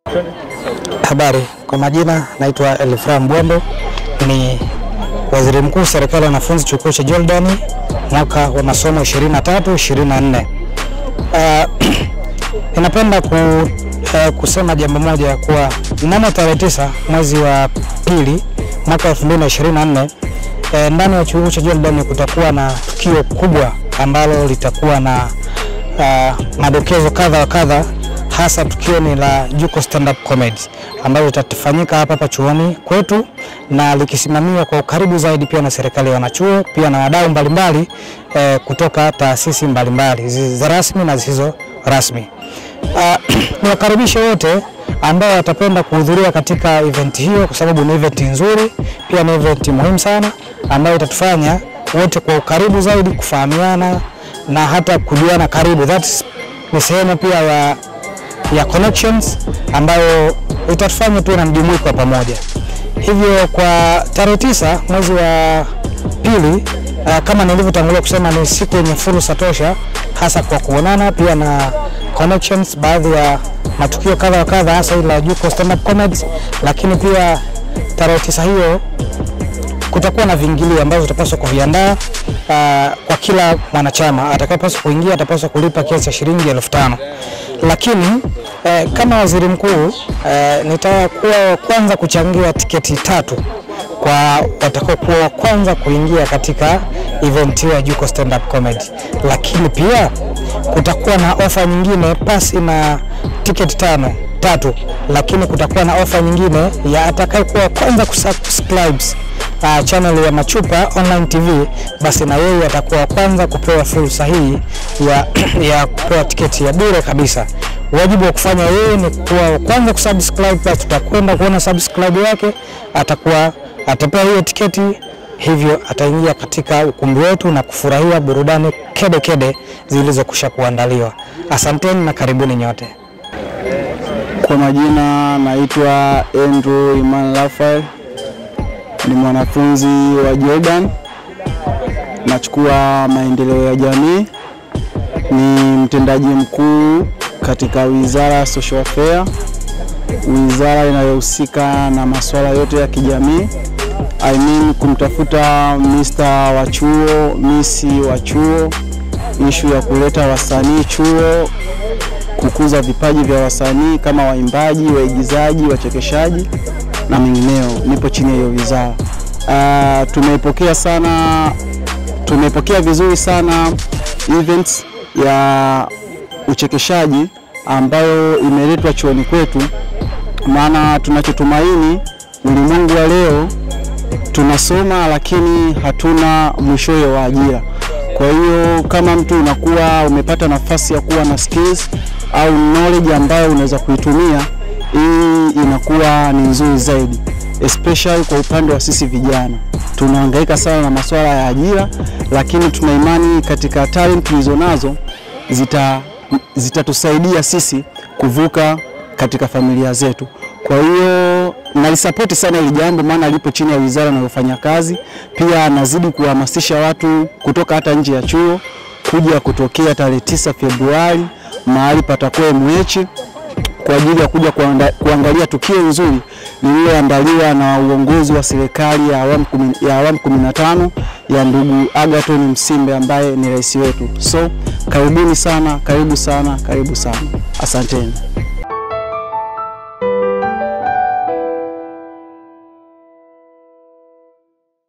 Habari, kwa majina naitwa Elifra Mbwambo, ni waziri mkuu serikali ya wanafunzi chuo kikuu cha Jordani mwaka wa masomo 23 24. Uh, ninapenda ku, uh, kusema jambo moja kuwa mnamo tarehe tisa mwezi wa pili mwaka 2024 eh, ndani ya chuo kikuu cha Jordani kutakuwa na tukio kubwa ambalo litakuwa na uh, madokezo kadha wa kadha hasa tukio ni la Juko Stand Up Comedy ambalo litafanyika hapa hapa chuoni kwetu na likisimamiwa kwa ukaribu zaidi pia na serikali ya wanachuo pia na wadau mbalimbali eh, kutoka taasisi mbalimbali zi- za rasmi na zisizo rasmi. Uh, niwakaribishe wote ambao watapenda kuhudhuria katika event hiyo, kwa sababu ni event nzuri, pia ni event muhimu sana ambayo itatufanya wote kwa ukaribu zaidi kufahamiana na hata kujuana karibu. That's ni sehemu pia ya ya connections ambayo itatufanya tuwe na mjumuiko wa pamoja. Hivyo kwa tarehe tisa mwezi wa pili, uh, kama nilivyotangulia kusema, ni siku yenye fursa tosha, hasa kwa kuonana pia na connections, baadhi ya matukio kadha wa kadha, hasa ile la Juko Stand Up Comedy, lakini pia tarehe tisa hiyo kutakuwa na viingilio ambavyo tutapaswa kuviandaa uh, kwa kila mwanachama atakayepaswa kuingia atapaswa kulipa kiasi cha shilingi elfu tano lakini eh, kama waziri mkuu eh, nitakuwa wa kwanza kuchangia tiketi tatu kwa watakaokuwa wa kwanza kuingia katika event hiyo ya Juko Stand Up Comedy, lakini pia kutakuwa na ofa nyingine pasi na tiketi tano tatu, lakini kutakuwa na ofa nyingine ya atakayekuwa wa kwanza kusubscribe uh, channel ya Machupa Online TV, basi na yeye atakuwa wa kwanza kupewa fursa hii ya, ya kupewa tiketi ya bure kabisa. Wajibu wa kufanya yeye ni kuwa wa kwanza kusubscribe, basi tutakwenda kuona subscribe yake, atakuwa atapewa hiyo tiketi, hivyo ataingia katika ukumbi wetu na kufurahia burudani kede kede zilizokwisha kuandaliwa. Asanteni na karibuni nyote. Kwa majina naitwa Andrew Iman Rafael, ni mwanafunzi wa Jordan, nachukua maendeleo ya jamii, ni mtendaji mkuu katika wizara ya social affair, wizara inayohusika na masuala yote ya kijamii. I mean kumtafuta Mr. wa chuo, misi wa chuo, ishu ya kuleta wasanii chuo kukuza vipaji vya wasanii kama waimbaji, waigizaji, wachekeshaji na mengineo. Nipo chini ya hiyo wizara. Uh, tumeipokea sana, tumeipokea vizuri sana events ya uchekeshaji ambayo imeletwa chuoni kwetu, maana tunachotumaini ulimwengu wa leo tunasoma lakini hatuna mwishowe wa ajira. Kwa hiyo kama mtu unakuwa umepata nafasi ya kuwa na skills au knowledge ambayo unaweza kuitumia, hii inakuwa ni nzuri zaidi, especially kwa upande wa sisi vijana. Tunahangaika sana na masuala ya ajira, lakini tuna imani katika talent tulizonazo zita zitatusaidia sisi kuvuka katika familia zetu. Kwa hiyo nalisapoti sana hili jambo, maana lipo chini ya wizara inayofanya kazi. Pia nazidi kuhamasisha watu kutoka hata nje ya chuo kuja kutokea tarehe tisa Februari mahali patakuwa MH kwa ajili ya kuja kuanda, kuangalia tukio nzuri lililoandaliwa na uongozi wa serikali ya awamu kumi, ya awamu 15 ya ndugu Agathon Msimbe ambaye ni rais wetu. So karibuni sana, karibu sana, karibu sana, asanteni.